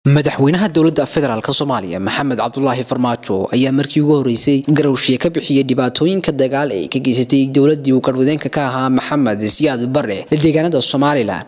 madaxweynaha dowladda federaalk soomaaliya maxamed cabdulaahi farmaajo ayaa markii ugu horeysay garowshiye ka bixiyey dhibaatooyinka dagaal ee ka geysatay dowladii uu garwadeenka ka ahaa maxamed siyaad bare deegaanada somalilan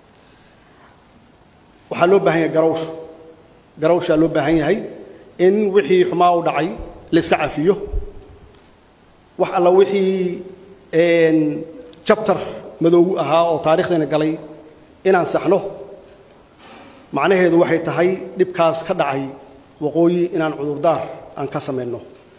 waxaa loo baahan yahay garawsh garawshaa loo baahan yahay in wixii xumaa u dhacay la iska cafiyo wax alla wixii jabtar madoogu ahaa oo taarikhdeena galay inaan saxno macnaheedu waxay tahay dhibkaas ka dhacay waqooyi inaan cudurdaar aan ka samayno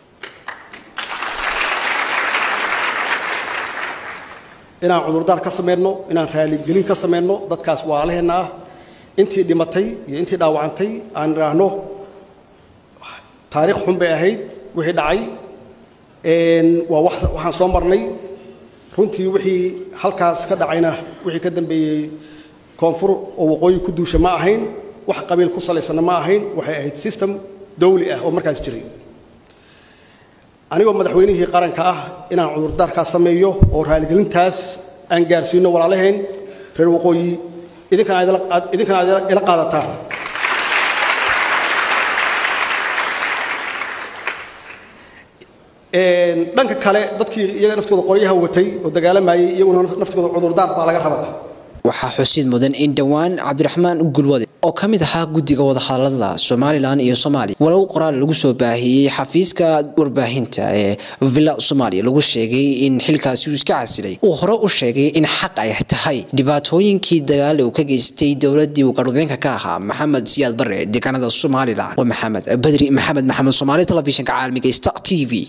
inaan cudurdaar ka samayno inaan raaligelin ka samayno dadkaas waalaheenna ah intii dhimatay iyo intii dhaawacantay aan idhaahno taarikh xun bay ahayd wixii dhacay waa waxaan soo marnay runtii wixii halkaas ka dhacayna wixii ka dambeeyey koonfur oo waqooyi ku duusha ma ahayn wax qabiil ku salaysanna ma ahayn waxay ahayd system dawli ah oo markaas jiray anigoo madaxweynihii qaranka ah inaan cudurdaarkaas sameeyo oo raaligelintaas aan gaarsiino walaalaheen reer waqooyi idinkana aad ila qaadataan dhanka kale dadkii iyaga naftooda qoryaha watay oo dagaalamayay iyaguna naftooda cudurdaar baa laga rabaa waxaa xusid mudan in dhowaan cabdiraxmaan gulwade oo ka mid ahaa guddiga wadahadalada somalilan iyo soomaaliya walow qoraal lagu soo baahiyey xafiiska warbaahinta ee villa soomaaliya lagu sheegay in xilkaasi uu iska casilay uu hore u sheegay in xaq ay tahay dhibaatooyinkii dagaal uu ka geystay dowladii uu garwadeenka ka ahaa maxamed siyaad bare deegaanada somalilan waa maxamed badri maxamed maxamed soomaali telefishinka caalamiga star t v